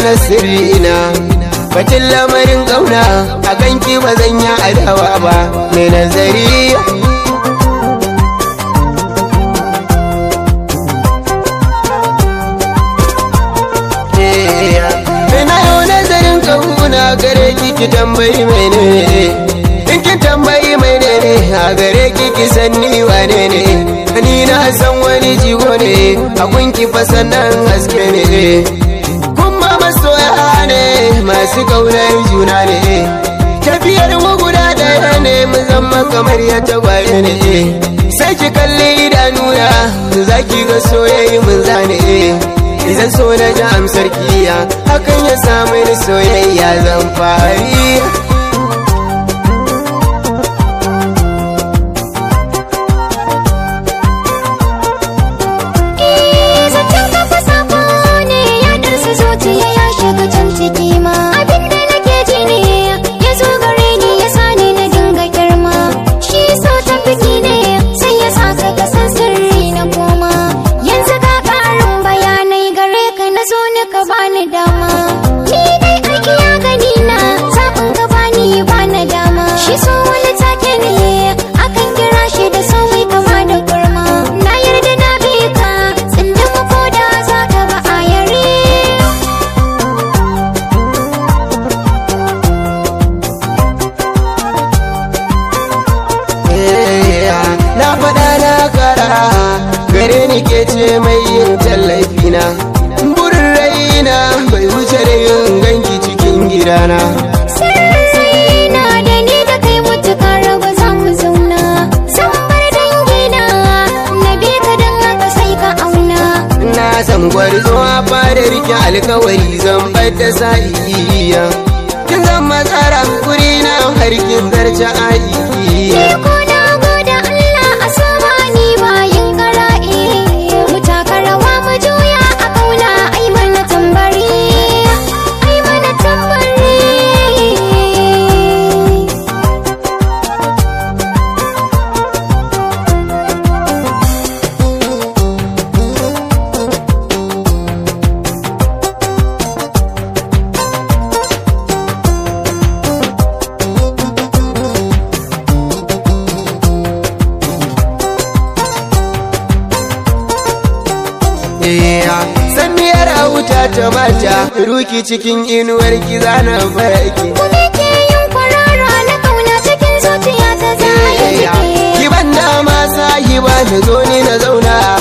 bayyana sirrina batun lamarin ƙauna a ganki ba zan yi adawa ba mai nazari Ina yau nazarin ƙauna gare ki ki tambayi mai ne in ki tambayi mai ne a gare ki ki san ni wane ne ni na san wani jigo ne a kunki fa sannan haske ne kuma masoya ne masu kaunar juna ne tafiyar mu guda ɗaya ne mu zama kamar ya tagwaye ne sai ki kalli idanuna za ki ga soyayya mun zane idan so na ji amsar kiya hakan ya samu ni soyayya zan fari zaton kafa sako ne ya darsa zuciya ya shiga can ciki ma abin da nake ji ne ya zo gare ni ya sani na dinga girma shi so ta fiki ne sai ya sa ka ka san sirri na koma yanzu ka karin bayanai gare ka na zo ni ka bani dama ni dai aiki ya gani na zaɓin ka bani bana dama shi so wani take ne akan kira shi da sauyi kama da kurma na yarda na bi ka tsindin ko da za ka ba a yare na faɗa na kara gare ni ke ce mai yin tallafina burin raina bai wuce da yin ganki cikin gidana Sirrina da ni da kai mutuka raba za mu zauna San bar dangina na bi ka don haka sai ka auna na san gwarzo a fara rike alkawari zan bada sa'iya kin zan matsara guri na harkin zarce aiki Ni ko na gode Allah a sama ni bayin kara'i Mu taka rawa mu juya a kauna ai mana tambari Ai mana tambari san miyar auta ta mata ruki cikin inuwar ki zana baki Kuma ke yin kwarara na kauna cikin zuciya ta zaya jike ki ban dama sahiba na zo ni na zauna